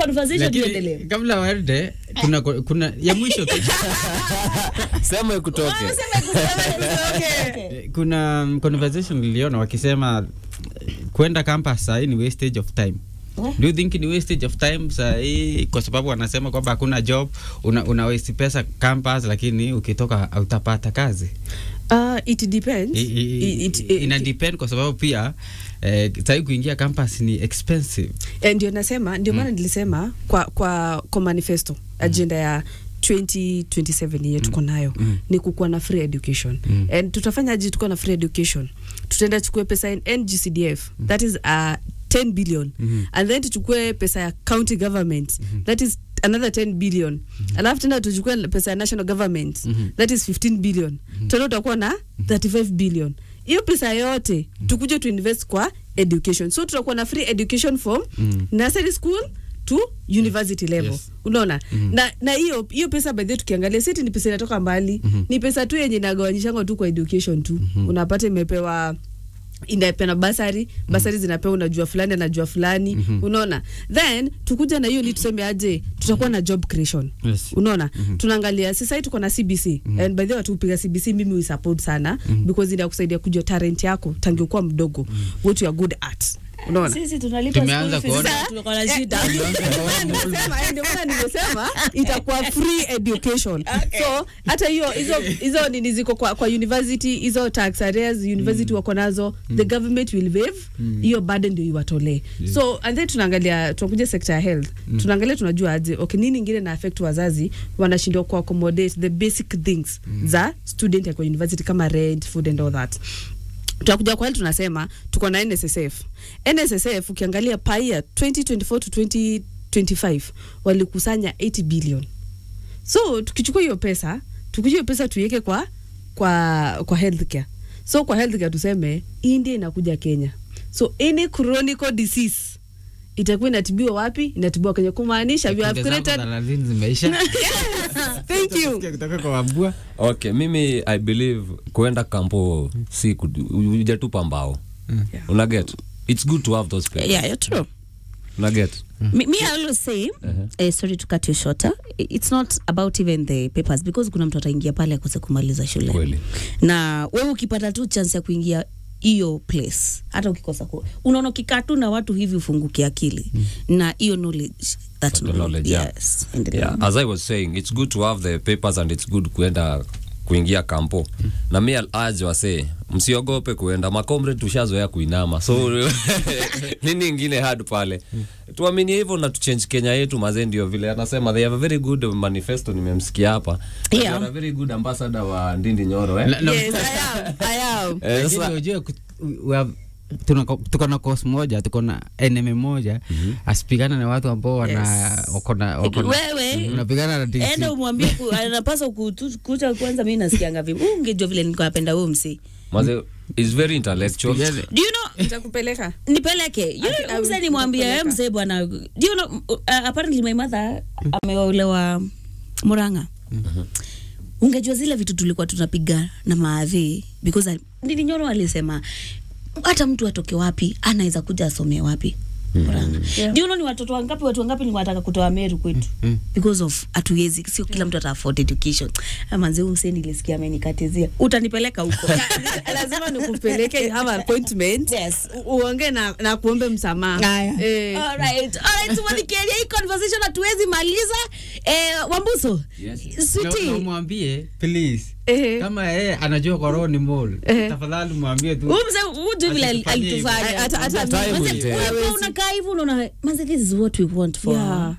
conversation Lakini, iendelee kabla waende kuna kuna ya mwisho tu. sema ikutoke Eh, kuna um, conversation niliona wakisema eh, kwenda campus sahii ni wastage of time do you think ni wastage of time sahii kwa sababu wanasema kwamba hakuna job una, una waste pesa campus lakini ukitoka hautapata kazi Uh, it depends. I, i, It- it- ina depend kwa sababu pia eh, sahii kuingia campus ni expensive Eh, ndio nasema ndio maana nilisema kwa kwa kwa manifesto agenda ya 2027 yenye tuko nayo Mm. ni kukuwa na free education Mm. and tutafanya aje tukuwa na free education tutaenda chukue pesa in NGCDF that is uh, 10 billion Mhm. and then tuchukue pesa ya county government that is another 10 billion alafu tena tuchukue pesa ya national government Mhm. that is 15 billion tena utakuwa na 35 billion hiyo pesa yote tukuje tuinvest kwa education so tutakuwa na free education from Mm. nursery school to university level Yes. unaona Mhm. na na hiyo hiyo pesa by the way tukiangalia siti ni pesa inatoka mbali Mhm. ni pesa tu yenye inagawanyishangwa tu kwa education tu unapata imepewa inapeana basari basari zinapewa unajua fulani anajua fulani Mhm. unaona then tukuja na hiyo ni tuseme aje tutakuwa na job creation Yes. unaona tunaangalia sasa hii tuko na cbc and by the way watu upiga cbc mimi uisupport sana because inakusaidia kujua talent yako tangu kuwa mdogo what you are good at unaona sisi tunalipa Tumeanza school fees, kuona. sasa tuko na shida Eh, nimesema, eh, ndio maana nimesema itakuwa free education so hata hiyo hizo hizo nini ziko kwa, kwa university hizo tax areas university wako nazo the government will waive hiyo burden ndio iwatolee so and then tunaangalia tunakuja sector ya health tunaangalia tunajua aje okay nini ingine na affect wazazi wanashindwa ku accommodate the basic things za student ya kwa university kama rent food and all that tunakuja kwa hili tunasema tuko na nssf nssf ukiangalia paia 2024 to 2025 walikusanya 80 billion so tukichukua hiyo pesa tukuja hiyo pesa tuiweke kwa kwa kwa healthcare so kwa healthcare tuseme india inakuja kenya so any chronic disease itakuwa inatibiwa wapi inatibiwa kenya kumaanisha we have Sekunde zangu created thelathini zimeisha thank you Sikia kutoka kwa wabua okay mimi i believe kuenda kampo si kudu- hujatupa mbao Yeah. unaget its good to have those papers. yeah you're true unaget me, me I always say uh, sorry to cut you shorter it's not about even the papers because kuna mtu ataingia pale akose kumaliza shule Kweli. na wewe ukipata tu chance ya kuingia hiyo place hata ukikosa ku unaona ukikaa tu na watu hivi ufunguke akili na hiyo knowledge that The knowledge, yeah. yes endelea. yeah, as i was saying it's good to have the papers and it's good kuenda kuingia kampo na mi aj wase msiogope kuenda makomre tushazoea kuinama so nini ingine hard pale tuaminie hivyo na tuchange kenya yetu mazee ndio vile anasema they have a very good manifesto nimemsikia hapa Yeah. They are a very good ambassador wa ndindi nyoro eh? Na- na- yes i am i am Eh, Lakini sasa- ujue ku- we have- tuna- tuko na kos moja tuko na enemy moja asipigana na watu ambao wana Yes. wako na- wako na- Wewe, unapigana na DC. enda umwambie ku- anapaswa kutu- kucha kwanza mi nasikianga vipi Huu ungejua vile nilikuwa napenda huyo msi mazee is very intellectual Pigane. do you know nitakupeleka nipeleke I will mzee nimwambie kupeleka. mzee bwana do you know, uh, apparently my mother ameolewa muranga ungejua zile vitu tulikuwa tunapiga na maadhi because I- nilinyoro alisema hata mtu atoke wapi anaweza kuja asomee wapi Murang'a. Yeah. Do you know ni watoto wangapi watu wangapi ni wataka kutoa Meru kwetu Mm. because of hatuwezi sio kila mtu ata afford education manze huyu msee nilisikia amenikatizia utanipeleka huko lazima nikupeleke you have an appointment Yes. U- uongee na, na kuombe msamaha eh, Alright, alright, tumalikialia hii conversation hatuwezi maliza eh, wambuso Yes. Sweetie. Na- na umwambie please eh, kama yeye anajua kwa roho ni mall Eh. tafadhali mwambie tu Huyu mzee huyu tu vile ali- Asitufanyie hivyo. alitufanya. Hata- hata Time mimi- will tell. Ulikuwa unakaa hivi unaona manze this is what we want for yeah.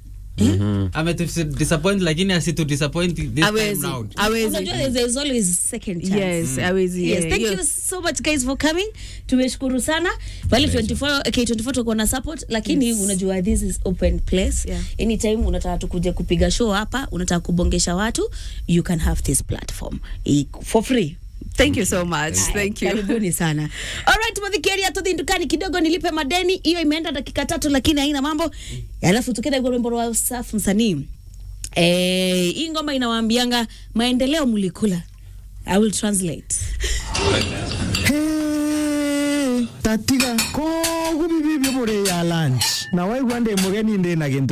ametudisappoint lakini asitudisappoint this time Awezi, round awezi. unajua there's- there's always second chance yes awezi Yes, eh, thank hiyo- you so much guys for coming tumeshukuru sana pale 24 k24 tuko na support lakini Yes. unajua this is open place Yeah. anytime unataka tukuje kupiga show hapa unataka kubongesha watu you can have this platform I- for free thank you so much thank you karibuni sana alright madhikeria tudhindukani kidogo nilipe madeni hiyo imeenda dakika tatu lakini haina mambo alafu tukenda kwa wimbo wa safu msanii eh, hii ngoma inawaambianga maendeleo mlikula i will translate Hey, tatiga kogubibi byo muri ya lunch na waigua ndi mugeni ndi na gintu